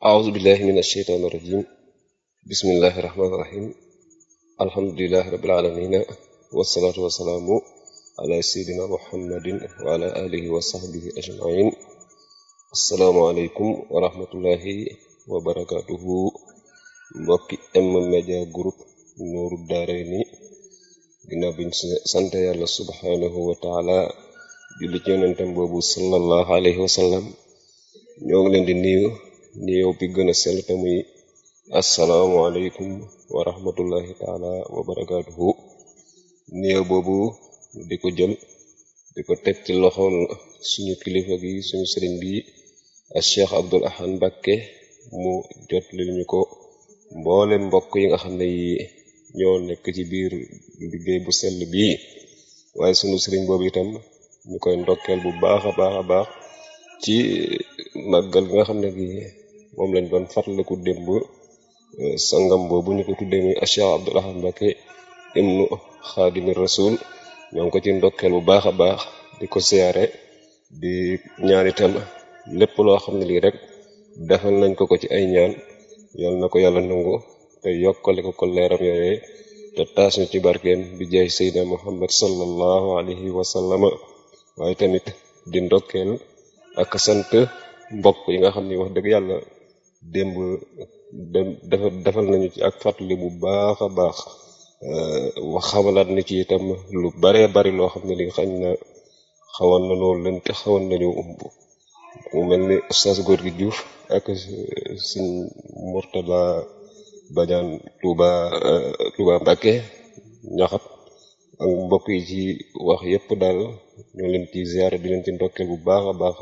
أعوذ بالله من الشيطان الرجيم بسم الله الرحمن الرحيم الحمد لله رب العالمين والصلاة والسلام على سيدنا محمد وعلى آله وصحبه أجمعين السلام عليكم ورحمة الله وبركاته mbokki M-Media Group Nourou Darayni ginnaaw biñ sant yàlla subhanahu wa taala julli ci yonentam boobu sallallahu alayhi wa sallam ñoo ngi leen di nuyu nuyoo bi gën a sell te muy asalaamualeykum wa rahmatullahi taala wa barakaatuhu nuyoo boobu di ko jël di ko teg ci loxol suñu kilifa gi suñu sëriñ bi ak Cheikh Abdul Ahad Mbakke mu jot li ñu ko mboole mbokk yi nga xam ne yi ñoo nekk ci biir liggéey bu sell bii waaye sunu sëriñ boobu itam ñu koy ndokkeel bu baax a baax a baax ci màggal gi nga xam ne gi moom lañ doon fàttaliku démb sangam boobu ñu ko tuddee muy Cheikh Abdul Ahad Mbakke ibnu Xaadimi Rasul ñoo ngi ko ci ndokkeel bu baax a baax di ko siyaare di ñaan itam lépp loo xam ne lii rek defal nañ ko ko ci ay ñaan yal na ko yàlla nangu te yokkale ko ko leeram yooyee te taas ñu ci barkeem bi jaay seydina muhammad sallallahu alayhi wa sallama waaye tamit di ndokkeel ak sant mbokk yi nga xam ni wax dëgg yàlla démb dafa defal nañu ci ak fàttali bu baax a baax wax xamalaat ni ci itam lu baree bari loo xam ne li xañ na xawoon na loolu leen te xawoon nañu umb mu mel ni ustaas góor gi Diouf ak suñ Murtada Badiane Touba Touba Mbakke ñaxat ak mbokk yi ci wax yépp daal ñoo leen ci ziyaare di leen ci ndokkeel bu baax a baax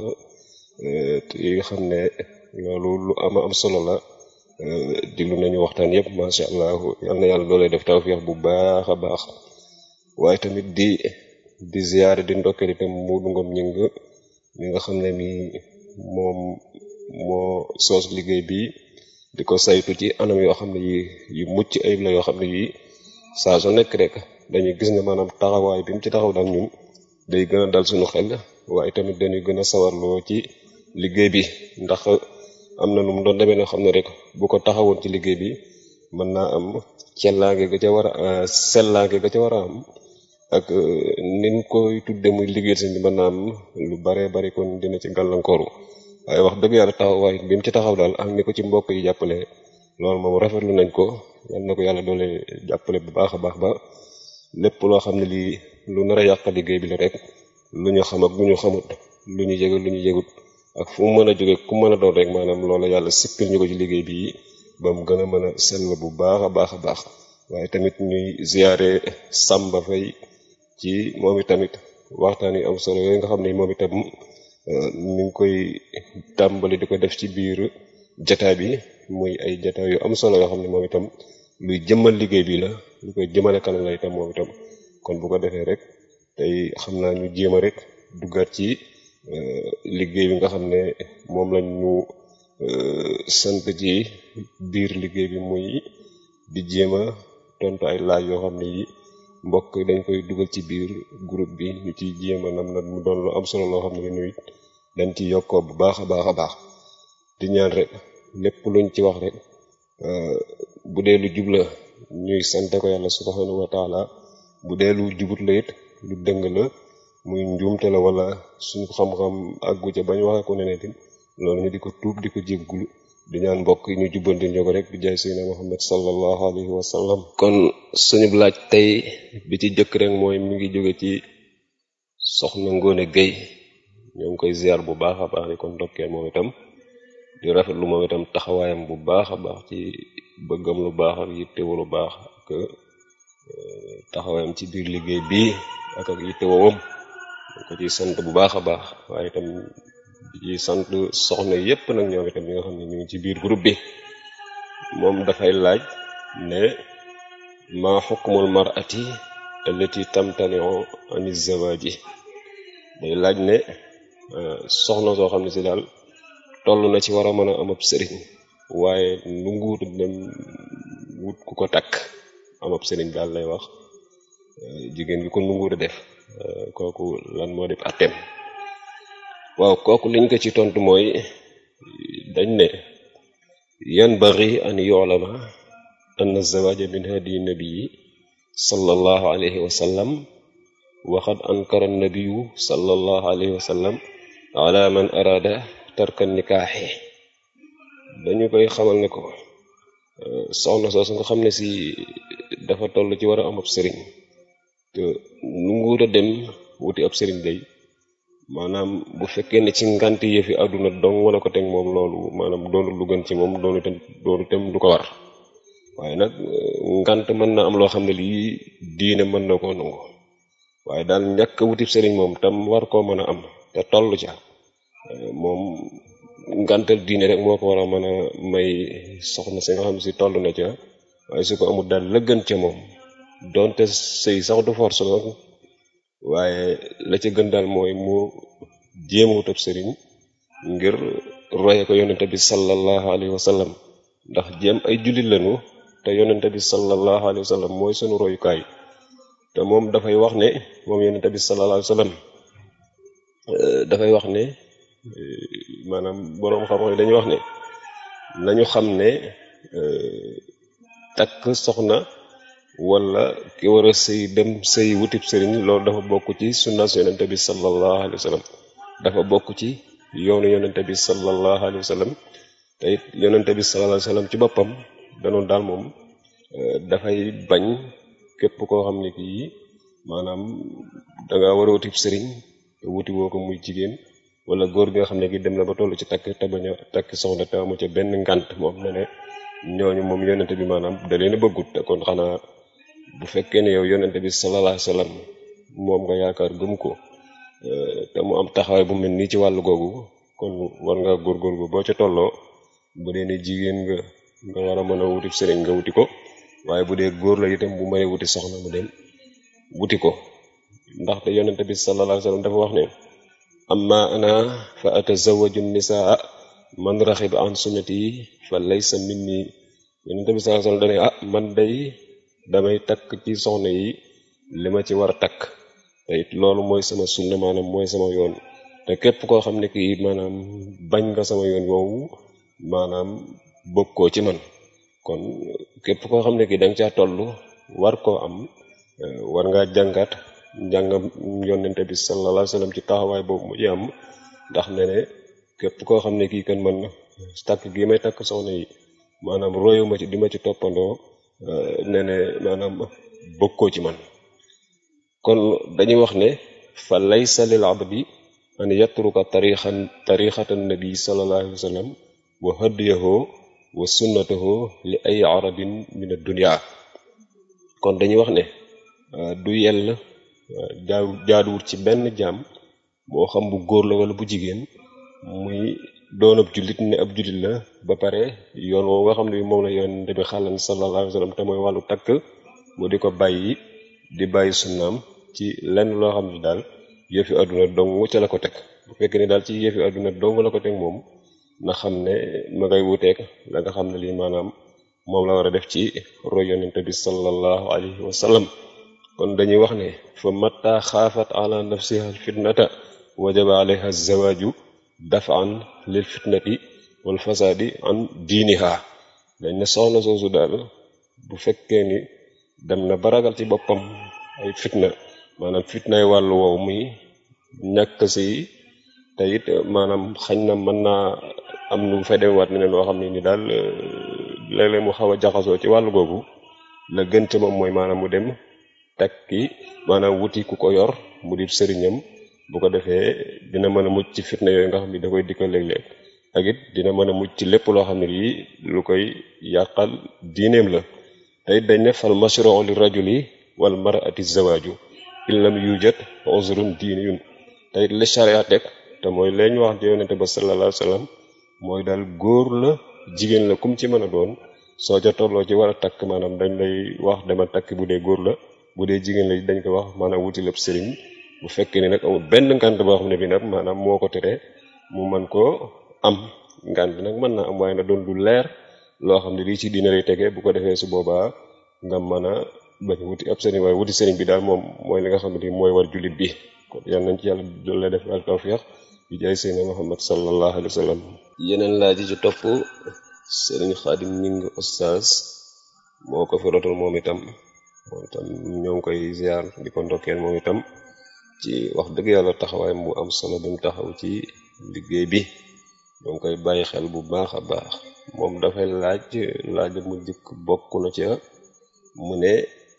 yi nga xam ne loolu lu ama am solo la diglu nañu waxtaan yépp masha allah yal na yàlla doolee def tawfiix bu baax a baax waaye tamit di di ziyaare di ndokkeel itam Muudu Ngom ñing mi nga xam ne mi moom moo soos liggéey bi di ko saytu ci anam yoo xam ne yi yu mucc ayib la yoo xam ne yi saa su nekk rek dañuy gis ne maanaam taxawaay bi mu ci taxaw daal ñun day gën a dal suñu xel waaye tamit dañuy gën a sawarloo ci liggéey bi ndax am na nu mu doon demee noo xam ne rek bu ko taxawoon ci liggéey bi mën naa am cellaange ga ca war a sellaange ga ca war a am ak nin koy tudde muy liggéey sëñ bi mën naa am lu bare bari kon dina ci gàllankooru waaye wax dëgg yàlla taxawaay bi mu ci taxaw daal ak ni ko ci mbokk yi jàppale loolu moom rafetlu nañ ko yal na ko yàlla doole jàppale bu baax a baax ba lépp loo xam ne lii lu nar a yàq liggéey bi la rek lu ñu xam ak lu ñu xamut lu ñu yëgal lu ñu yëgut ak fu mu mën a jóge ku mën a doon rek maanaam loola yàlla sippil ñu ko ci liggéey bi ba mu gën a mën a sell bu baax a baax a baax waaye tamit ñuy ziyaare Samba Fay ci moom itamit waxtaan yu am solo yooyu nga xam ne moom itam mi ngi koy tàmbali di ko def ci biir jataay bi muy ay jataay yu am solo yoo xam ne moom itam luy jëmmal liggéey bi la lu koy jëmale kanam la itam moom itam kon bu ko defee rek tey xam naa ñu jéem a rek duggaat ci liggéey bi nga xam ne moom lañ ñu sant ci biir liggéey bi muy di jéem a tontu ay laaj yoo xam ne yi mbokk dañ koy dugal ci biir groupe bi ñu ciy jéem a nam na mu doon lu am solo loo xam ne ni it dañ ci yokkoo bu baax a baax a baax di ñaan rek lépp luñ ci wax rek bu dee lu jub la ñuy sante ko yàlla subhanahu wa taala bu dee lu jubut la it lu dëng la muy njuumte la wala suñu xam-xam àggu ca bañ waxee ko neneen tin loolu ñu di ko tuub di ko jéggulu di ñaan mbokk yi ñu jubbanti ñoo ko rek bi jaay seydina muhammad sallallahu alayhi wa sallam kon suñu laaj tey bi ci jëkk rek mooy mi ngi jóge ci soxna Ngone Gueye ñoo ngi koy ziar bu baax a baax di ko ndokkeel moom itam di rafetlu moom itam taxawaayam bu baax a baax ci bëggam lu baax ak yittewu lu baax ak taxawaayam ci biir liggéey bii ak ak yittewowam ko ci sant bu baax a baax waaye itam ci sant soxna yépp nag ñoom itam ñi nga xam ne ñu ngi ci biir groupe bi moom dafay laaj ne ma xukmul mar'ati allati tamtani'u ani zawaji day laaj ne soxna soo xam ne si daal toll na ci war a mën a am ab sëriñ waaye nu nguut dem wut ku ko takk am ab sëriñ daal lay wax jigéen gi ko nu nguut a def kooku lan moo def atteem waaw kooku liñ ko ci tontu mooy dañ ne yanbaghi an yu'lama anna az-zawaaja min hadiyi nabii sallallahu alayhi wa sallam wa qad ankara an-nabiyyu sallallahu alayhi wa sallam ala man araada tarka nikaahi dañu koy xamal ne ko soxna soosu nga xam ne si dafa toll ci war a am ab sëriñ te nu nguur a dem wuti ab sëriñ day maanaam bu fekkee ne ci ngant yëfi àdduna dong wala ko teg moom loolu maanaam doonu lu gën ci moom doonu tam doonu tam du ko war waaye nag ngant mën na am loo xam ne lii diine mën na koo nangu waaye daal ñàkk wutib sëriñ moom tam war koo mën a am te toll ca moom ngantal diine rek moo ko war a mën a may soxna si nga xam si toll na ca waaye su ko amul daal la gën ca moom donte sëy sax du force la waaye la ca gën daal mooy mu jéem a wutab sëriñ ngir roye ko yonente bi sallallahu alayhi wa sallam ndax jéem ay jullit lañu te yonente bi sallallahu alayhi wa sallam mooy sunu royukaay te moom dafay wax ne moom yonente bi sallallahu alayhi wa sallam dafay wax ne maanaam boroom xam-xam yi dañuy wax ne nañu xam ne takk soxna wala ki war a sëy dem sëy wutib sëriñ loolu dafa bokk ci sunnas yonente bi sallallahu alayhi wa sallam dafa bokk ci yoonu yonente bi sallallahu alayhi wa sallam te it yonente bi sallallahu alayhi wa sallam ci boppam danoon daal moom dafay bañ képp koo xam ne kii maanaam danga war a wutib sëriñ te wuti woo ko muy jigéen wala góor gi nga xam ne gi dem na ba toll ci takk te bañ a takk soxna te amu ca benn ngant moom ne ne ñooñu moom yonente bi maanaam da leen a bëggut te kon xanaa bu fekkee ne yow yonente bi sallallahu alayhi wasallam moom nga yaakaar gëm ko te mu am taxawaay bu mel nii ci wàllu googu kon war nga góorgóorlu boo ca tolloo bu dee ne jigéen nga nga war a mën a wuti sëriñ nga wuti ko waaye bu dee góor la itam bu mënee wuti soxna mu dem wuti ko ndaxte yonente bi sallallahu alayhi wasallam dafa wax ne amma ana fa atazawaju nisaa man raxiba an sunnati fa laysa minni yonente bi sallallahu alayhi wasallam dane ah man day damay takk ci soxna yi li ma ci war a takk te it loolu mooy sama sunna maanaam mooy sama yoon te képp koo xam ne kii maanaam bañ nga sama yoon woowu maanaam bokkoo ci man kon képp koo xam ne kii da nga caa toll war koo am war ngaa jàngat njàngam yonente bi sallallahu alayhi wasallam ci taxawaay boobu mu ci am ndax ne ne képp koo xam ne kii kan man takk gi may takk soxna yi maanaam royu ma ci di ma ci toppandoo ne ne maanaam bokkoo ci man kon dañuy wax ne fa laysa lil abdi an yatruka tarixan tarixatan nabi sallallahu alayhi wasallam wa hadiyahu wa sunnatahu li ay arabin min ad-dunya kon dañuy wax ne du yell jaa jaaduwut ci benn jaam moo xam bu góor la wala bu jigéen muy doon ab jullit ne ab jullit la ba pare yoon woo nga xam ne moom la yoon bi xàllan sallallahu alayhi wa sallam te mooy wàllu takk mu di ko bàyyi di bàyyi sunnaam ci lenn loo xam ne daal yëfi àdduna dong ca la ko teg bu fekkee ne daal ci yëfi àdduna dong la ko teg moom na xam ne ma ngay wuteek la nga xam ne lii maanaam moom la war a def ci roy yonente bi sallallahu alayhi wa sallam kon dañuy wax ne fa matta xaafat ala nafsiha fitnata wajaba alayha zawaaju dafan lil fitnati wal fasaadi an diiniha dañ ne soxna soosu daal bu fekkee ni dem na baragal ci boppam ay fitna maanaam fitnay wàllu woow muy ñàkk si te it maanaam xañ na mën naa am nu fa demewaat ne loo xam ne ni daal léeg-léeg mu xaw a jaxasoo ci wàllu googu la gën ca moom mooy maanaam mu dem takki maanaam wuti ku ko yor mu di sëriñam bu ko defee dina mën a mucc ci fitna yooyu nga xam ne da koy dikkal léeg-léeg ak it dina mën a mucc ci lépp loo xam ne lii lu koy yàqal diineem la te it dañ ne fal mashru'u li rajuli wal mar'ati zawaaju in lam yujad uzrun diiniyun te it li sharia teg te mooy leeñ wax ci yonente ba sallallahu alayhi wasallam mooy daal góor la jigéen la kum ci mën a doon soo ca tolloo ci war a takk maanaam dañ lay wax dama takk bu dee góor la bu dee jigéen la dañ ko wax maanaam wuti lépp sëriñ bu fekkee ne nag amul benn ngànt boo xam ne bi nag maanaam moo ko tere mu mën koo am ngànt nag mën naa am waaye na doon lu leer loo xam ne lii ci diine lay tegee bu ko defee su boobaa nga mën a bañ wuti ab sëriñ waaye wuti sëriñ bi daal moom mooy li nga xam ne mooy war jullit bi kon yal nañ ci yàlla doole def al tawfiq bi jaay seydina Muhammad sallallahu alayhi wa sallam yeneen laaj yi ci topp sëriñ xaadim ñing oustaz moo ko fi rotal moom itam moom itam ñoo ngi koy ziar di ko ndokkeel moom itam ci wax dëgg yàlla taxawaay bu am solo bi mu taxaw ci liggéey bi ñoo ngi koy bàyyi xel bu baax a baax moom dafay laaj laaj mu jëkk bokk na ca mu ne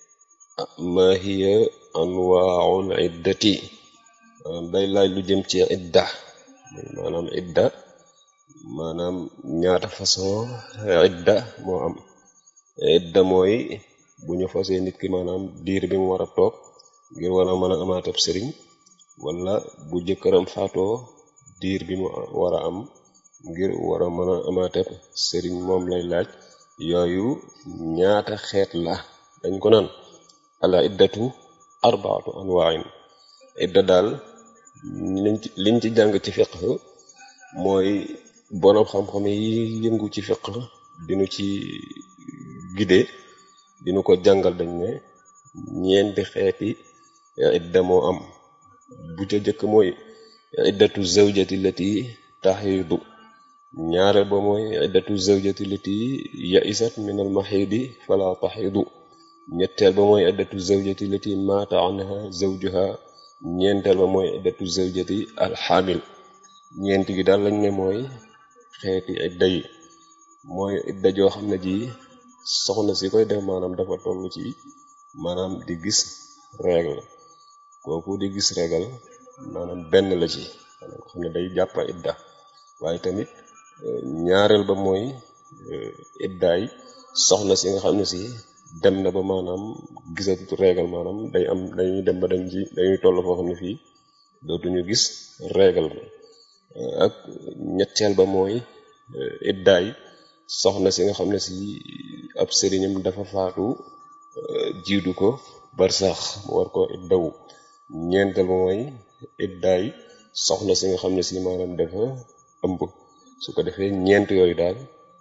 ma hiya anwaaul iddati day laaj lu jëm ci idda maanaam idda maanaam ñaata façon idda moo am idda mooy bu ñu fasee nit ki maanaam diir bi mu war a toog ngir war a mën a amaatab sëriñ wala bu jëkkëram faatoo diir bi mu war a am ngir war a mën a amaatab sëriñ moom lay laaj yooyu ñaata xeet la dañ ko naan ala iddatu arbaatu anwaain idda daal liñ ci liñ ci jàng ci fiqh mooy borom xam-xam yi yëngu ci fiqh dinu ci gide dinu ko jàngal dañ ne ñeenti xeeti idda moo am bu ca jëkk mooy iddatu zawjati lati taxiidu ñaareel ba mooy iddatu zawjati lati yaisat min al maxiidi fala taxiidu ñetteel ba mooy iddatu zawjati lati maata anha zawjuha ñeenteel ba mooy iddatu zawjati alxaamil ñeent gi daal lañ ne mooy xeeti idda yi mooy idda joo xam ne ji soxna si koy def maanaam dafa toll ci maanaam di gis règle kooku di gis règle maanaam benn la ci maanaam nga xam ne day jàppa idda waaye tamit ñaareel ba mooy iddaay soxna si nga xam ne si dem na ba maanaam gisatu règle maanaam day am dañuy dem ba dañ ci dañuy toll foo xam ne fii dootuñu gis règle ak ñetteel ba mooy iddaay soxna si nga xam ne si ab sëriñam dafa faatu jiitu ko bar sax mu war ko iddawu ñeenteel ba mooy iddaay soxna si nga xam ne si maanaam dafa ëmb su ko defee ñeent yooyu daal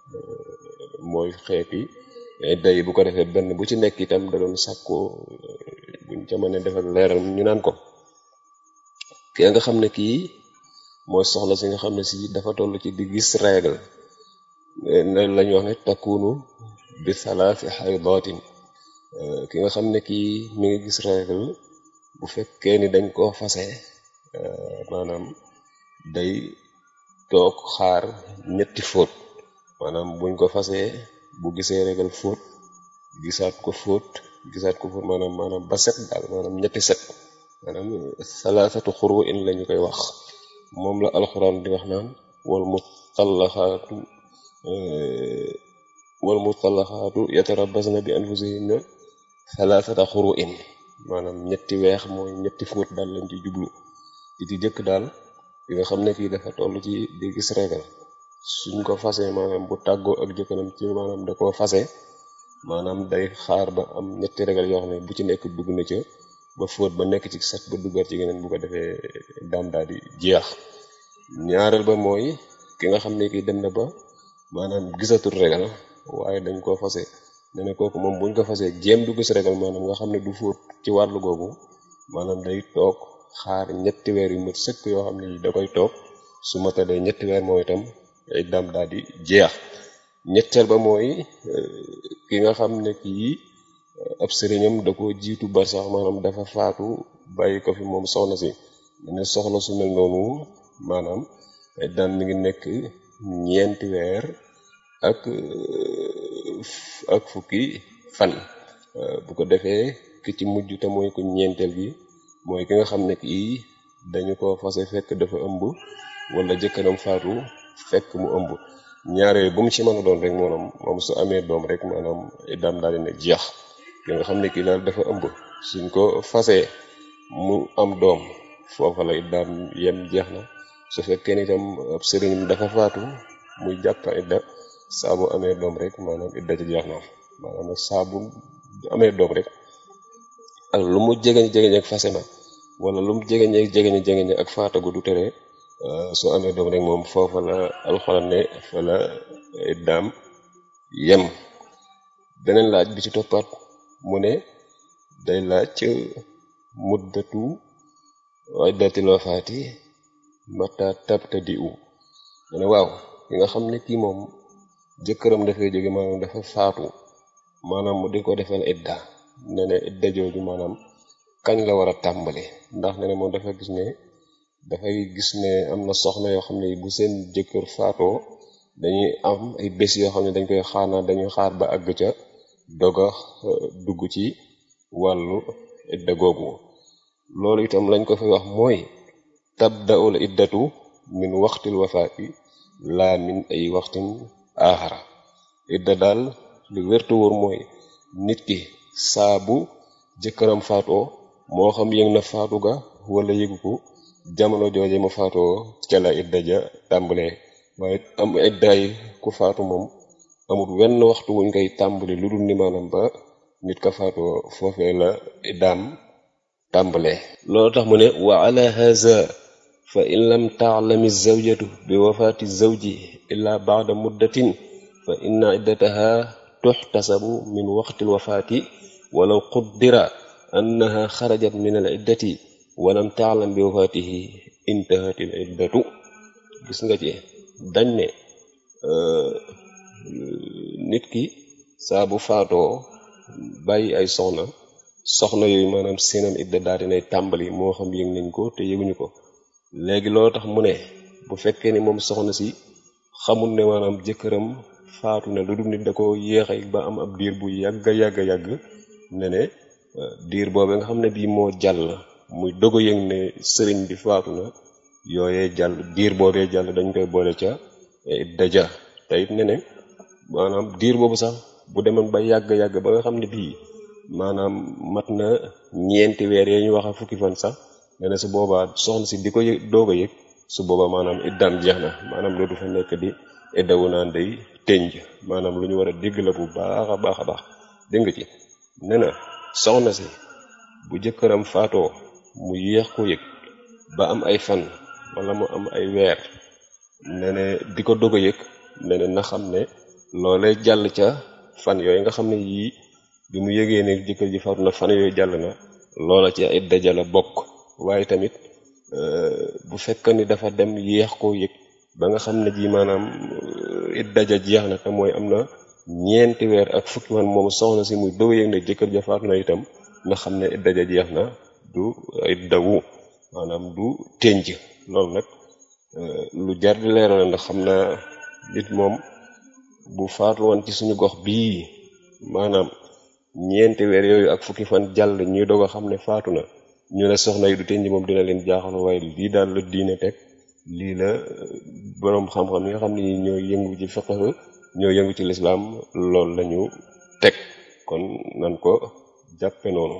mooy xeeti idda yi bu ko defee benn bu ci nekk itam da doon sàkkoo buñ ca mën a def ak leeral ñu naan ko ki nga xam ne kii mooy soxna si nga xam ne si dafa toll ci di gis règle lañ wax ne takkunu bi salaasi xaydaatin ki nga xam ne kii mi ngi gis règle bu fekkee ni dañ koo fase maanaam day toog xaar ñetti fóot maanaam buñ ko fasee bu gisee règle fóot gisaat ko fóot gisaat ko fóot maanaam maanaam ba set daal maanaam ñetti set maanaam salaasatu xuru in lañu koy wax moom la alxuraan di wax naan wal mutallaxaatu wal mutallaxaatu yatarabbasna bi anfusihinna salaasata xuru in maanaam ñetti weex mooy ñetti fóot daal lañ ci jublu ci ci jëkk daal bi nga xam ne kii dafa toll ci di gis regal suñ ko fase maanaam bu tàggoo ak jëkkëram ci maanaam da koo fase maanaam day xaar ba am ñetti regal yoo xam ne bu ci nekk dugg na ca ba fóot ba nekk ci set ba duggaat ci geneen bu ko defee daam daal di jeex ñaareel ba mooy ki nga xam ne kii dem na ba maanaam gisatul regal waaye dañ koo fase ne ne kooku moom buñ ko fasee jéem du gis regal maanaam nga xam ne du fóot ci wàllu googu maanaam day toog xaar ñetti weer yu mat sëkk yoo xam ne da koy toog su matalee ñetti weer mooy itam ay daam daal di jeex ñetteel ba mooy ki nga xam ne kii ab sëriñam da ko jiitu bar sax maanaam dafa faatu bàyyi ko fi moom soxna si ne soxna su mel noonu maanaam ay daam mi ngi nekk ñeenti weer ak ak fukki fan bu ko defee ki ci mujj te mooy ko ñeenteel gi mooy ki nga xam ne kii dañu ko fase fekk dafa ëmb wala jëkkëram faatu fekk mu ëmb ñaare bu mu ci mën a doon rek maanaam moom su amee doom rek maanaam iddaam daal dina jeex ki nga xam ne kii daal dafa ëmb suñ ko fasee mu am doom foofa la iddaam yem jeex na su fekkee ni itam ab sëriñ dafa faatu muy jàpp idda saa bu amee doom rek maanaam idda ci jeex na maanaam nag saa bu amee doom rek ak lu mu jegeñ jegeñ ak fase ma wala lu mu jegeñ jegeñ jegeñ ak faatagu du tere su amee doom rek moom foofa la alxuraan ne fa la iddaam yem beneen laaj bi ci toppaat mu ne day laaj muddatu iddatil wafaati mata tabtadi u mu ne waaw ki nga xam ne kii moom jëkkëram dafay jóge maanaam dafa faatu maanaam mu di ko defal idda ne ne idda jooju maanaam kañ la war a tàmbali ndax ne ne moom dafa gis ne dafay gis ne am na soxna yoo xam ne bu seen jëkkër faatoo dañuy am ay bés yoo xam ne dañ koy xaar naa dañuy xaar ba àgg ca doga dugg ci wàllu idda googu loolu itam lañ ko fay wax mooy tabda'ul iddatu min waxtil wafaati laa min ay waxtin aaxara idda daal lu wértu wóor mooy nit ki saa bu jëkkëram faatoo moo xam yëg na faatu ga wala yëgu ko jamono jooje mu faatoo ca la idda ja tàmbalee waaye am iddaay ku faatu moom amul wenn waxtu wuñ koy tàmbali lu dul ni maanaam ba nit ka faatoo foofee la iddaam tàmbalee loolu tax mu ne wa ala haza fa in lam taalami zawjatu bi wafaati zawji illa baada muddatin fa inna iddataha tuxtasabu min waqtil wafaati walaw quddira annaha xarajat min al iddati walam taalam bi wafaatihi intahatil iddatu gis nga ci dañ ne nit ki saa bu faatoo bàyyi ay soxna soxna yooyu maanaam seenam idda daal dinay tàmbali moo xam yëg nañ ko te yëguñu ko léegi loolu tax mu ne bu fekkee ni moom soxna si xamul ne maanaam jëkkëram faatu ne lu dul nit da ko yéexe ba am ab diir bu yàgg yàgg yàgg ne ne diir boobee nga xam ne bii moo jàll muy dogo yëg ne sëriñ bi faatu na yooyee jàll diir boobee jàll dañ koy boole ca daja te it ne ne maanaam diir boobu sax bu demoon ba yàgg yàgg ba nga xam ne bii maanaam mat na ñeenti weer yee ñu wax a fukki fan sax ne ne su boobaa soxna si di ko yëg doog a yëg su boobaa maanaam iddaam jeex na maanaam loolu du fa nekk di iddawu naan day tënj maanaam lu ñu war a dégg la bu baax a baax a baax dégg nga ci ne na soxna si bu jëkkëram faatoo mu yéex ko yëg ba am ay fan wala mu am ay weer ne ne di ko doog a yëg ne ne na xam ne loolee jàll ca fan yooyu nga xam ne yii bi mu yëgee ne jëkkër ji faatu na fan yooyu jàll na loola ci ay daja la bokk waaye tamit bu fekk ni dafa dem yéex koo yëg ba nga xam ne ji maanaam it daja jeex na te mooy am na ñeenti weer ak fukki fan moom soxna si muy doog yëg ne jëkkër ja faatu na itam nga xam ne it daja jeex na du it dawu maanaam du tënj loolu nag lu jar di leeral ndax xam naa nit moom bu faatu woon ci suñu gox bii maanaam ñeenti weer yooyu ak fukki fan jàll ñuy doog a xam ne faatu na ñu ne soxna yi du tënj moom dina leen jaaxal waaye lii daal la diine teg lii la boroom xam-xam yi nga xam ne ñoo yëngu ci fiqh ñoo yëngu ci lislaam loolu lañu teg kon nan ko jàppe noonu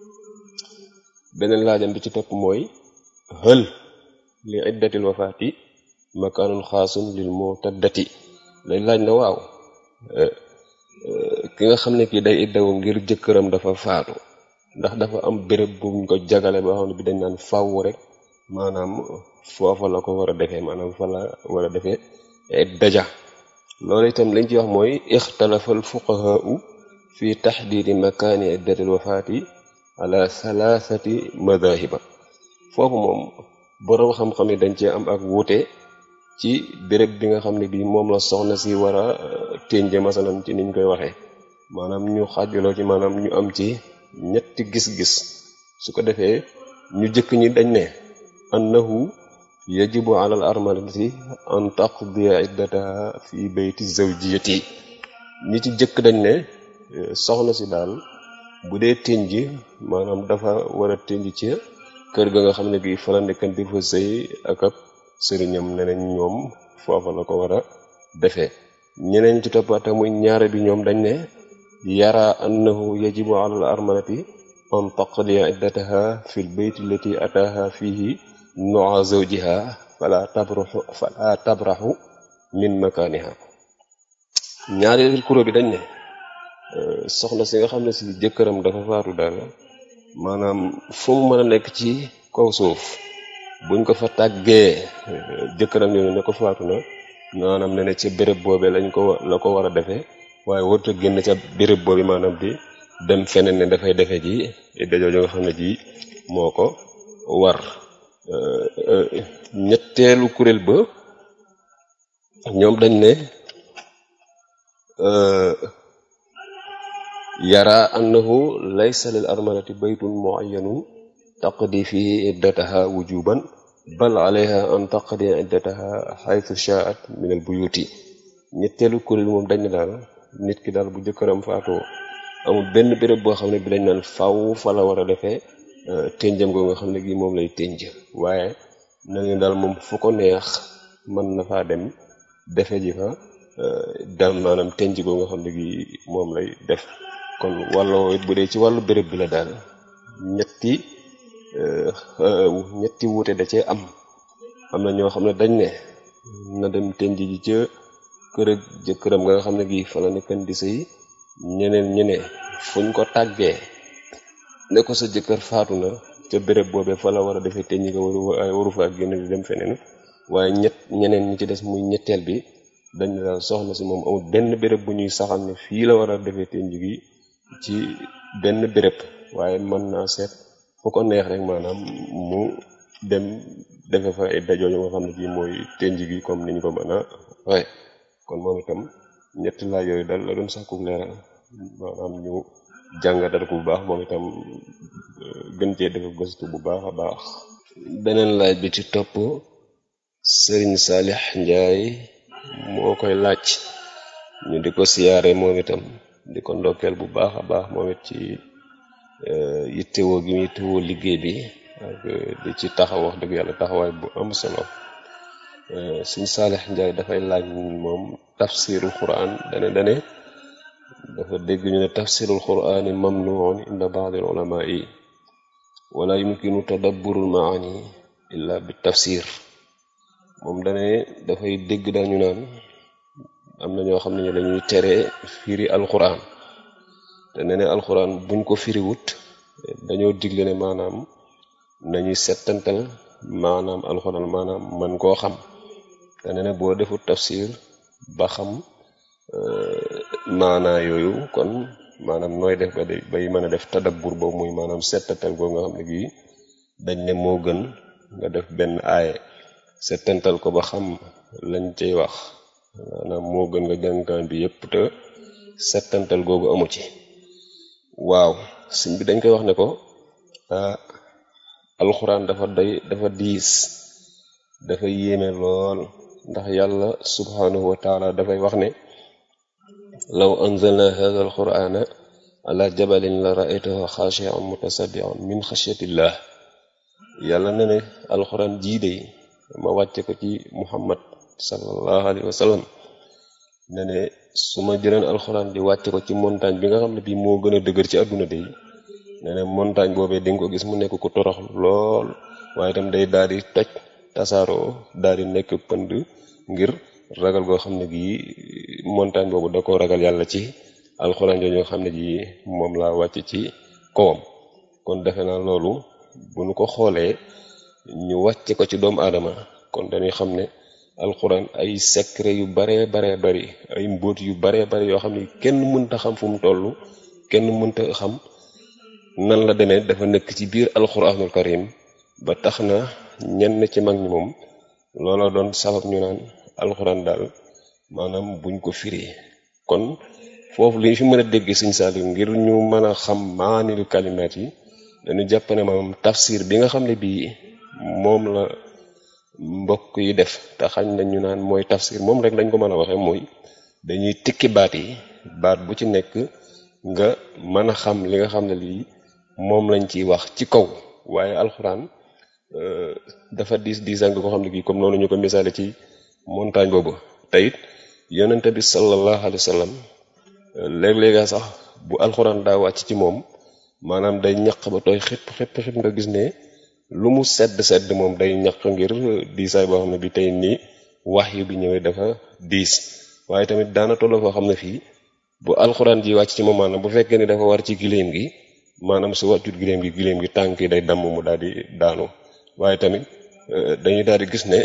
beneen laajam bi ci topp mooy hël li iddatil wafaati makaanun xaasun lil mutaddati lay laaj na waaw ki nga xam ne kii day iddawu ngir jëkkëram dafa faatu ndax dafa am béréb buñ ko jagale ba xam ne bi dañ naan fàww rek maanaam foofa la ko war a defee maanaam fa la war a defee daja loolu itam liñ ci wax mooy ixtalafa al fuqahaau fi taxdiidi makaani iddatil wafaati ala thalathati madahiba foofu moom boroom xam-xam yi dañ cee am ak wuute ci béréb bi nga xam ne bii moom la soxna si war a ténje masalan ci niñ koy waxee maanaam ñu xaajaloo ci maanaam ñu am ci ñetti gis-gis su ko defee ñu jëkk ñi dañ ne annahu yajibu ala al armalati an taqdiya iddataha fi bayti zawjiyati ñi ci jëkk dañ ne soxna si daal bu dee tënj maanaam dafa war a tënj ci kër ga nga xam ne bii fa la nekkan di fa sëy ak ab sëriñam neneen ñoom foofa la ko war a defee ñeneen ci toppaate muy ñaare bi ñoom dañ ne yara annahu yajibu ala al armalati an taqdiya iddataha fi l bayt allati ataaha fihi noa zawjiha fala tabraxu fala tabraxu min makaaniha ñaareel kuró bi dañ ne soxna si nga xam ne si jëkkëram dafa faatu daal maanaam fu mu mën a nekk ci kaw suuf buñ ko fa tàggee jëkkëram yooyu ne ko faatu na maanaam ne ne ca béréb boobee lañ ko la ko war a defee waaye warut a génn ca béréb boobi maanaam di dem feneen ne dafay defee ji dajooju nga xam ne ji moo ko war ñetteelu kuréel ba ñoom dañ ne yara annahu laysa lil armalati baytun muayyanun taqdi fihi iddataha wujuban bal alayha an taqdi iddataha xaytu shaat min al buyuti ñetteelu kuréel moom dañ ne daal nit ki daal bu jëkkëram faatoo amul benn béréb boo xam ne bi dañ naan faw fa la war a defee ténjam goo nga xam ne gi moom lay ténj waaye na ngeen daal moom fu ko neex mën na faa dem defe ji fa dam maanaam ténj goo nga xam ne gi moom lay def kon wàllo bu dee ci wàllu béréb bi la daal ñetti ñetti wuute da cee am am na ñoo xam ne dañ ne na dem ténj ji ca kër ak jëkkëram nga xam ne gi fa la nekkan di sëy ñeneen ñene fuñ ko tàggee ne ko sa jëkkër faatu na ca béréb boobee fa la war a defee ténj nga waru waru fa génn di dem feneen waaye ñett ñeneen ñi ci des muy ñetteel bi dañ ne daal soxna si moom amul benn béréb bu ñuy saxal ne fii la war a defee ténj gi ci benn béréb waaye mën naa seet fu ko neex rek maanaam mu dem defe fa ay dajoo nga xam ne bii mooy ténj gi comme niñ ko mën a waaye kon moom itam ñetti laaj yooyu daal la doon sàkku leeral maanaam ñu jàngatal ko bu baax moom itam gën cee def gëstu bu baax a baax beneen laaj bi ci topp sëriñ Saalix Njaay moo koy laaj ñu di ko siyaare moom itam di ko ndokkeel bu baax a baax moom it ci yittewoo gi mu yittewoo liggéey bi ak di ci taxaw wax dëgg yàlla taxawaay bu am solo sëriñ Saalix Njaay dafay laaj moom tafsirul quran dane dane dafa dégg ñu ne tafsirul qurani mamnuun inda baadil ulama yi wala yumkinu tadabburul maani illa bi tafsir moom dane dafay dégg dañu naan am na ñoo xam ne dañuy tere firi alquran te ne ne alquran buñ ko firiwut dañoo digle ne maanaam nañuy settantal maanaam alquran maanaam man koo xam te ne ne boo defut tafsir ba xam maanaa yooyu kon maanaam nooy def ba day bay mën a def tadabbur boobu muy maanaam settantal boobu nga xam ne gii dañ ne moo gën nga def benn aaye settantal ko ba xam lañ cay wax maanaam moo gën nga jàngaan bi yépp te settantal googu amu ci waaw sëñ bi dañ koy wax ne ko alxuraan dafa day dafa diis dafa yéeme lool ndax yàlla subhanahu wa taala dafay wax ne law anzalna hadha alqurana ala jabalin la ra'aytahu xaashi'an mutasaddian min xashyatillah yàlla ne ne alxuraan jii de ma wàcce ko ci muhammad sallallahu alayhi wa sallam ne ne su ma jëleen alxuraan di wàcce ko ci montagne bi nga xam ne bii moo gën a dëgër ci àdduna de ne ne montagne boobee di nga ko gis mu nekk ku torox lool waaye itam day daal di toj tasaaroo daal di nekk pënd ngir ragal goo xam ne gii montagne boobu da ko ragal yàlla ci alxuraan jooju nga xam ne ji moom laa wàcc ci kawam kon defe naa loolu bu nu ko xoolee ñu wàcce ko ci doomu aadama kon dañuy xam ne alxuraan ay secret yu baree baree bari ay mbóot yu baree bari yoo xam ne kenn mënta xam fu mu toll kenn mënta xam nan la demee dafa nekk ci biir alxuraanul karim ba tax na ñenn ci mag ñi moom loola doon sabab ñu naan alxuraan daal maanaam buñ ko firi kon foofu li ñu fi mën a dégg Sëñ Saaliw ngir ñu mën a xam maanil kalimaat yi dañu jàpp ne maanaam tafsir bi nga xam ne bii moom la mbokk yi def te xañ na ñu naan mooy tafsir moom rek lañ ko mën a waxee mooy dañuy tikki baat yi baat bu ci nekk nga mën a xam li nga xam ne lii moom lañ ciy wax ci kaw waaye alxuraan dafa diis diisaan nga ko xam ne kii comme noonu ñu ko misaale ci montagne boobu te it yonente bi sallallahu alayhi wa sallam léeg-léega sax bu alxuraan daa wàcc ci moom maanaam day ñaq ba tooy xëpp xëpp xëpp nga gis ne lu mu sedd sedd moom day ñaq ngir diisaay boo xam ne bi tey nii wax yu bi ñëwee dafa diis waaye tamit daana tolloo foo xam ne fii bu alxuraan ji wàcc ci moom maanaam bu fekkee ni dafa war ci giléem gi maanaam su wàccut giléem gi giléem gi tànk yi day damm mu daal di daanu waaye tamit dañuy daal di gis ne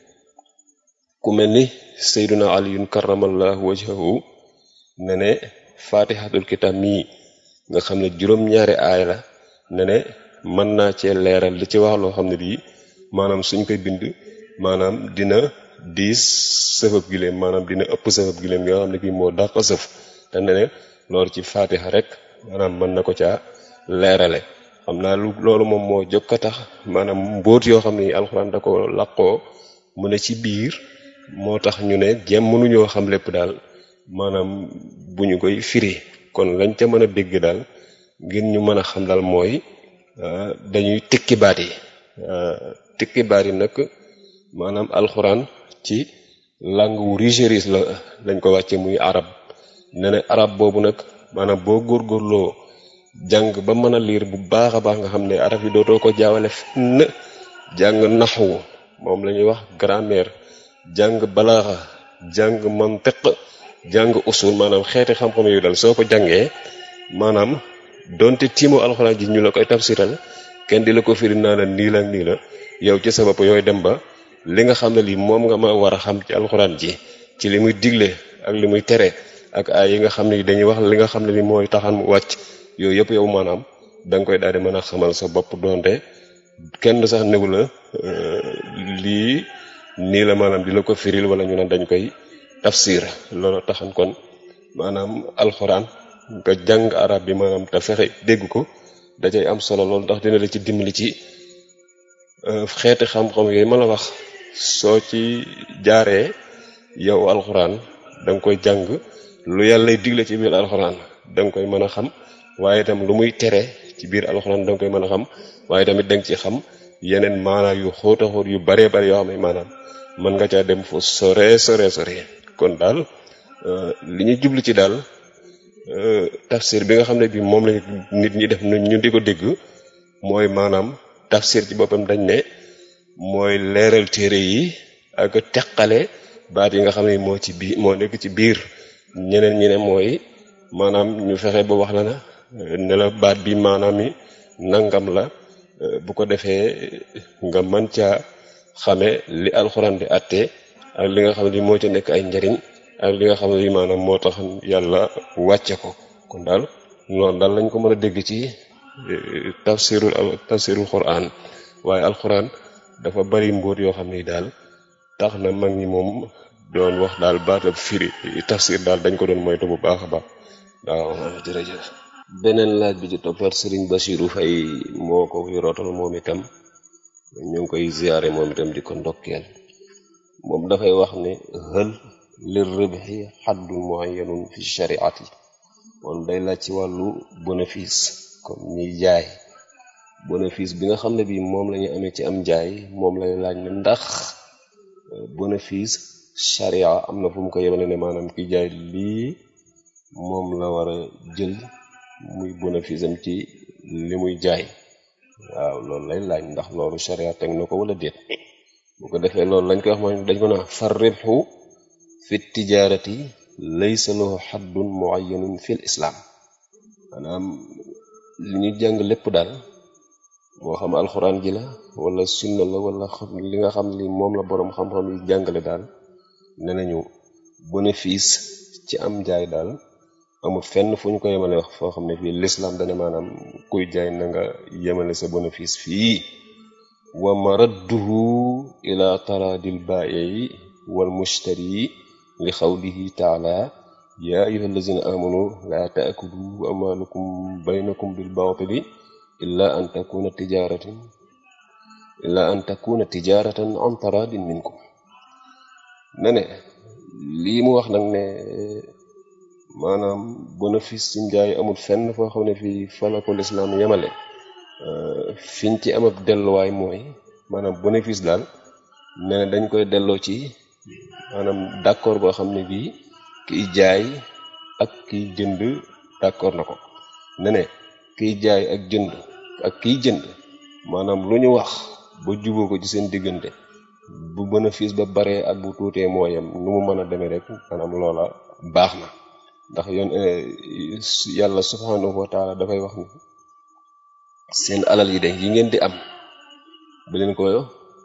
ku mel ni sayduna aliyun karamallahu wajhahu ne ne fatihatul kitab mii nga xam ne juróom-ñaari aay la ne ne mën naa cee leeral li ci wax loo xam ne bii maanaam suñ koy bind maanaam dina diis sëfab giléem maanaam dina ëpp sëfab giléem nga xam ne kii moo dàq sëf te ne ne loolu ci faatiha rek maanaam mën na ko caa leerale xam naa lu loolu moom moo jokk a tax maanaam mbóot yoo xam ne alxuraan da ko làqoo mu ne ci biir moo tax ñu ne jéem mënuñoo xam lépp daal maanaam bu ñu koy firi kon lañ ca mën a dégg daal ngir ñu mën a xam daal mooy dañuy tikki baat yi tikki baat yi nag maanaam alxuraan ci langue wu rigéris la lañ ko wàcce muy arab ne ne arab boobu nag maanaam boo góorgóorloo jàng ba mën a liir bu baax a baax nga xam ne arab yi dootoo ko jaawale fenn jàng naxwu moom la ñuy wax grammaire jàng balaaxa jàng mantiq jàng usul maanaam xeeti xam-xam yooyu daal soo ko jàngee maanaam donte tiimo alxuraan ji ñu la koy tafsiral kenn di la ko firi naa la nii la ak nii la yow ci sa bopp yooyu dem ba li nga xam ne lii moom nga ma war a xam ci alxuraan ji ci li muy digle ak li muy tere ak ay yi nga xam ne dañuy wax li nga xam ne li mooy taxan mu wàcc yooyu yëpp yow maanaam da nga koy daal di mën a xamal sa bopp donte kenn sax néew la lii nii la maanaam di la ko firil wala ñu ne dañ koy tafsir loolu taxan kon maanaam alxuraan nga jàng arab bi maanaam te fexe dégg ko da cay am solo loolu ndax dina la ci dimbali ci xeeti xam-xam yooyu ma la wax soo ci jaaree yow alxuraan da nga koy jàng lu yàlla digle ci biir alxuraan da nga koy mën a xam waaye itam lu muy tere ci biir alxuraan da nga koy mën a xam waaye tamit da nga ci xam yeneen maanaa yu xóota xóot yu baree bari yoo xam ne maanaam mën nga caa dem fu sore sore sore kon daal li ñu jublu ci daal tafsir bi nga xam ne bi moom la nit ñi def ñu di ko dégg mooy maanaam tafsir ci boppam dañ ne mooy leeral téere yi ak teqale baat yi nga xam ne moo ci biir moo nekk ci biir ñeneen ñi ne mooy maanaam ñu fexe ba wax la na ne la baat bi maanaam yi nangam la bu ko defee nga mën caa xame li alxuraan di àtte ak li nga xam ne moo ci nekk ay njariñ ak li nga xam ne maanaam moo tax yàlla wàcce ko kon daal noonu daal lañ ko mën a dégg ci tafsirul tafsirul quran waaye alquran dafa bari mbóot yoo xam ne daal tax na mag ñi moom doon wax daal baatab firi tafsir daal dañ ko doon moytu bu baax a baax waaw jërëjëf beneen laaj bi ci toppat Serigne Bassirou Faye moo ko fi rootal moom itam ñu ngi koy ziyaare moom itam di ko ndokkeel moom dafay wax ne hël lir ribhi xaddun muayyanun fi shariati moom day laaj ci wàllu bénéfice comme ñiy jaay bénéfice bi nga xam ne bii moom la ñu amee ci am jaay moom lay laaj ne ndax bénéfice sharia am na fu mu ko yemale ne maanaam ki jaay lii moom la war a jël muy bénéfice am ci li muy jaay waaw loolu lay laaj ndax loolu sharia teg na ko wala déet bu ko defee loolu lañ koy wax mooy dañ ko naan far ribhu fi tijaarati laysa lahu xaddun muayyanun fil islam maanaam li ñu jàng lépp daal moo xam alxuraan ji la wala sunna la wala li nga xam li moom la boroom xam-xam yi jàngale daal ne nañu bénéfice ci am jaay daal amul fenn fu ñu ko yemale wax foo xam ne fii l'islam dane maanaam kuy jaay na nga yemale sa bénéfice fii wa maradduhu ila taradil baa'i wal mushtari li xawlihi taala ya ayuha allazina amanu la taakulu amwalukum baynakum bil baatili illa an takuna tijaratan illa an takuna tijaratan an taradin minkum ne ne lii mu wax nag ne maanaam bénéfice ci njaay amul fenn foo xam ne fii fa la ko lislaam yemale fiñ ci am ab delluwaay mooy maanaam bénéfice daal ne ne dañ koy delloo ci maanaam d'accord boo xam ne bii kiy jaay ak kiy jënd d'accord na ko ne ne kiy jaay ak jënd ak kiy jënd maanaam lu ñu wax ba juboo ko ci seen diggante bu bénéfice ba baree ak bu tuutee mooyam nu mu mën a demee rek maanaam loola baax na ndax yoon yàlla subhanahu wa taala dafay wax ni seen alal yi de yi ngeen di am bu leen ko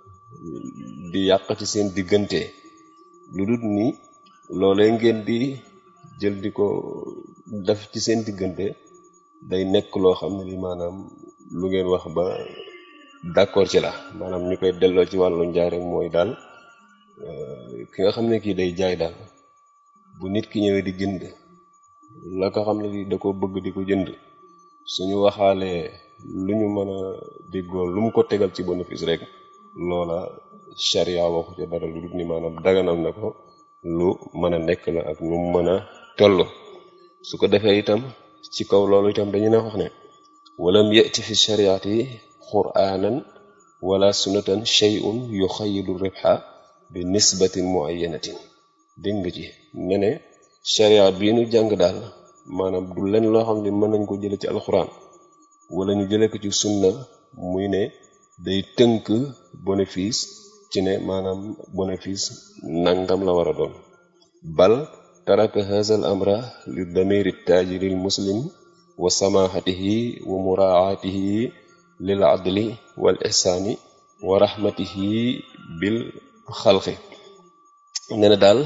di yàq ci seen diggante lu dul ni loolee ngeen di jël di ko def ci seen diggante day nekk loo xam ne li maanaam lu ngeen wax ba d'accord ci la maanaam ñu koy delloo ci wàllu njaay rek mooy daal ki nga xam ne kii day jaay daal bu nit ki ñëwee di jënd la ko xam ne da ko bëgg di ko jënd suñu waxaalee lu ñu mën a déggoo lu mu ko tegal ci bénéfice rek loola charia waxu ca dara lu dul ni maanaam daganal na ko lu mën a nekk la ak nu mu mën a toll su ko defee itam ci kaw loolu itam dañu ne wax ne walam yati fi shariati qur'anan wala sunnatan shay'un yuxayidu ribha bi nisbatin muayyanatin dégg nga ci ne ne sharia bii nu jàng daal maanaam du leen loo xam ne mën nañ ko jële ci alxuraan wala ñu jële ko ci sunna muy ne day tënk bénéfice ci ne maanaam bénéfice nangam la war a doon bal taraka haza al amra li damiri tajiri l muslim wa samahatihi wa muraatihi lil adli wal ihsaani wa rahmatihi bil xalqi ne na daal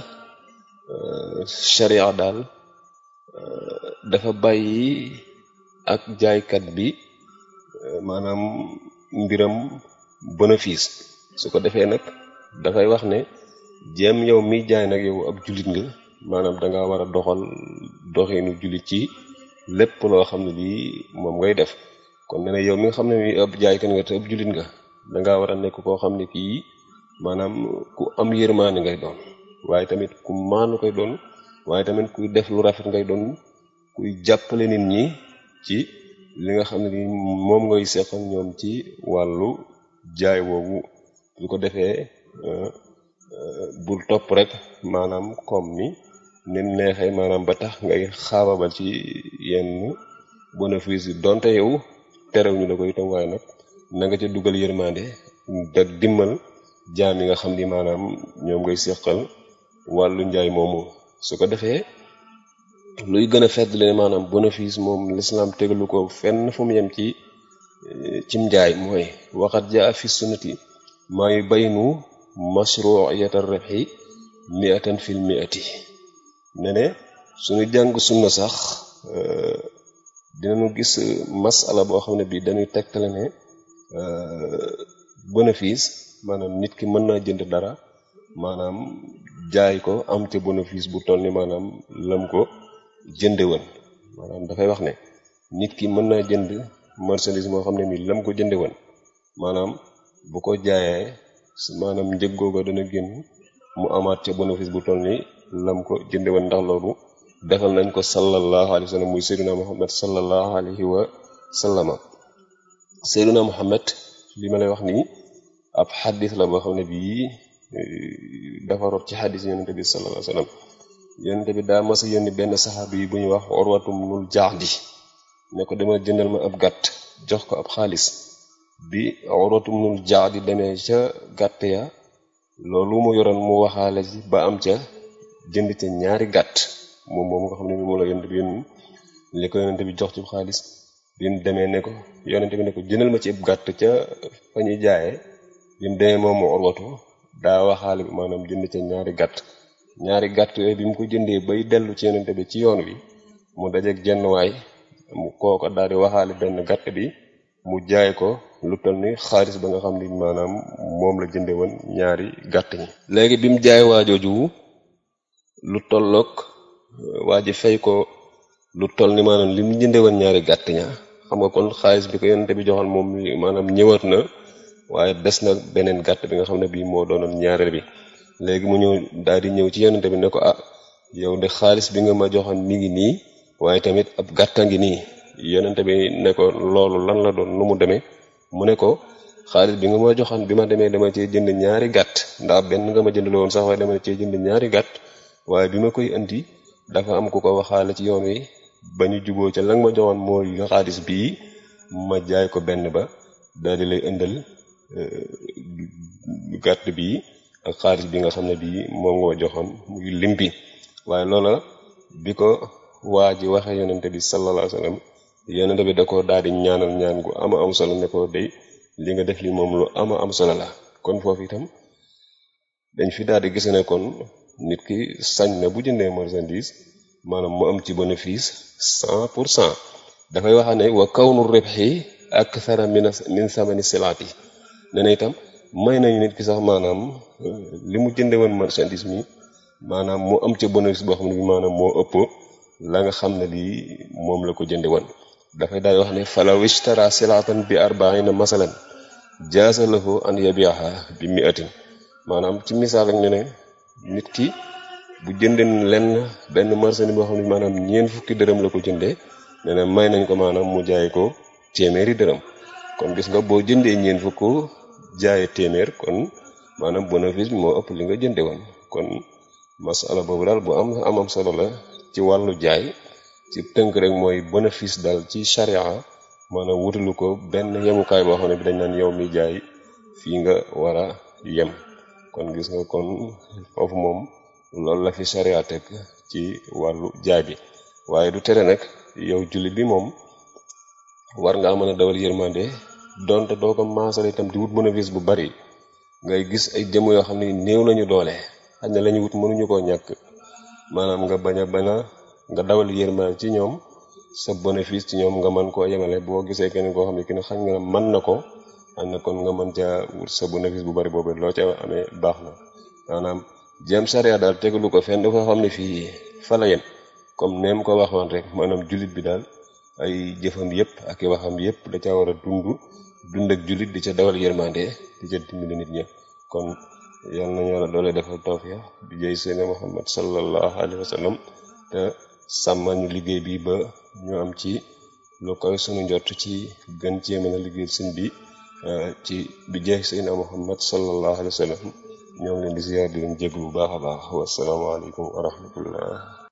sharia daal dafa bàyyi ak jaaykat bi maanaam mbiram bénéfice su ko defee nag dafay wax ne jéem yow miy jaay nag yow ab jullit nga maanaam danga war a doxal doxinu jullit ci lépp loo xam ne lii moom ngay def kon ne ne yow mi nga xam ne mi ab jaaykat nga te ab jullit nga danga war a nekk koo xam ne kii maanaam ku am yërmaane ngay doon waaye tamit ku maanu koy doon waaye tamit kuy def lu rafet ngay doon kuy jàppale nit ñi ci li nga xam ne ni moom ngay seqal ñoom ci wàllu jaay woowu su ko defee bul topp rek maanaam comme ni nim neexee maanaam ba tax ngay xaababal ci yenn bénéfice yi donte yow terew ñu la ko itam waaye nag na nga ca dugal yërmande da dimmal jaam yi nga xam ni maanaam ñoom ngay seqal wàllu njaay moomu su ko defee luy gën a feddle maanaam bénéfice moom l'islam tegalu ko fenn fu mu yem ci cim njaay mooy waxat jaa fi sunnati maa yu baynu mashru'iyat ar-ribhi mi'atan fil mi'ati ne ne suñu jàng sunna sax dinañu gis masala boo xam ne bii dañuy tegtale ne bénéfice maanaam nit ki mën naa jënd dara maanaam jaay ko am ca bénéfice bu toll ni maanaam lam ko jënde woon maanaam dafay wax ne nit ki mën naa jënd marchandise moo xam ne mi lam ko jënde woon maanaam bu ko jaayee maanaam njëg googa dana génn mu amaat ca bénéfice bu toll ni lam ko jënde woon ndax loolu defal nañ ko sallallahu alayhi wa sallam muy seyduna muhammad sallallahu alayhi wa sallama seyduna muhammad li ma lay wax nii ab xaddis la boo xam ne bii dafa rot ci xaddis yonente bi sallallahu alayhi wa sallam yonente bi daa mas a yónni benn saxaabi yi bu ñuy wax urwatum nul jaxdi ne ko demal jëndal ma ab gàtt jox ko ab xaalis bi urwatum nul jaxdi demee ca gàtt ya loolu mu yoroon mu waxaale ci ba am ca jënd ca ñaari gàtt moom moom nga xam ne moom la yonente bi yónni li ko yonente bi jox ci xaalis bi mu demee ne ko yonente bi ne ko jëndal ma ci ab gàtt ca fa ñuy jaayee bi mu demee moom mu urwatu daa waxaale bi maanaam jënd ca ñaari gàtt ñaari gàtt yooyu bi mu ko jëndee bay dellu ci yonente bi ci yoon wi mu dajeeg jenn waay mu kooko daal di waxaale benn gàtt bi mu jaay ko lu toll ni xaalis ba nga xam ni maanaam moom la jënde woon ñaari gàtt ñi léegi bi mu jaay waajooju lu tolloog waa ji fay ko lu toll ni maanaam li mu jënde woon ñaari gàtt ña xam nga kon xaalis bi ko yonente bi joxoon moom maanaam ñëwaat na waaye des na beneen gàtt bi nga xam ne bii moo doonoon ñaareel bi léegi mu ñëw daal di ñëw ci yonente bi ne ko ah yow de xaalis bi nga ma joxoon mi ngi nii waaye tamit ab gàtta ngi nii yonente bi ne ko loolu lan la doon nu mu demee mu ne ko xaalis bi nga ma joxoon bi ma demee dama cee jënd ñaari gàtt ndax benn nga ma jënd la woon sax waaye dama cee jënd ñaari gàtt waaye bi ma koy indi dafa am ku ko waxaale ci yoon wi ba ñu juboo ca la nga ma joxoon mooy xaalis bii ma jaay ko benn ba daal di lay indal gàtt bii ak xaalis bi nga xam ne bii moom nga joxoon muy lim bi waaye loola bi ko waa ji waxee yonente bi sallallahu alayhi wasallam yonente bi da ko daal di ñaanal ñaan gu ama am solo ne ko day li nga def li moom lu ama am solo la kon foofu itam dañ fi daal di gis ne kon nit ki sañ na bu jëndee marchandise maanaam mu am ci bénéfice cent pour cent dafay wax ne wa kawnu ribhi akthara min min samani silaati ne na itam may nañu nit ki sax maanaam li mu jënde woon marchandise mi maanaam mu am ca bénéfice boo xam ne bi maanaam moo ëpp la nga xam ne lii moom la ko jënde woon dafay daal wax ne falaw ishtara silatan bi arbaina masalan jaasa lahu an yabiaha bi miatin maanaam ci misaal ak ne ne nit ki bu jënden lenn benn marchandise boo xam ne maanaam ñeent fukki dërëm la ko jëndee ne ne may nañ ko maanaam mu jaay ko téeméeri dërëm kon gis nga boo jëndee ñeent fukk jaaye téeméer kon maanaam bénéfice bi moo ëpp li nga jënde woon kon masala boobu daal bu am amam solo la ci wàllu jaay ci tënk rek mooy bénéfice daal ci charia maanaam wutalu ko benn yemukaay boo xam ne bi dañ naan yow mi jaay fii nga war a yem kon gis nga kon foofu moom loolu la fi charia teg ci wàllu jaay bi waaye du tere nag yow jullit bi moom war ngaa mën a dawal yërmande donte doo ko maasal itam di wut bénéfice bu bari ngay gis ay jëmm yoo xam ne néew nañu doole xaj na la ñu wut mënuñu koo ñàkk maanaam nga bañ a bañ a nga dawal yërmande ci ñoom sa bénéfice ci ñoom nga mën koo yemale boo gisee keneen koo xam ne ki ne xañ nga mën na ko am na kon nga mën caa wut sa bénéfice bu bari boobu loo ca amee baax na maanaam jéem charia daal tegalu ko fenn dafa xam ne fii fa la yem comme neem ko waxoon rek maanaam jullit bi daal ay jëfam yépp ak i waxam yépp da caa war a dund dund ak jullit di ca dawal yërmande di ca dimbali nit ña kon yal nañu yàlla doole defal tawfiq bi jëy seene Muhammad sallallahu alayhi wa sallam te sàmmal ñu liggéey bi ba ñu am ci lu koy sunu njott ci gën cee mën a liggéey sëñ bi ci bi jeex seene Muhammad sallallahu alayhi wa sallam ñoo ngi leen di ziyaar di leen jéglu bu baax a baax wasalaamaaleykum wa rahmatullah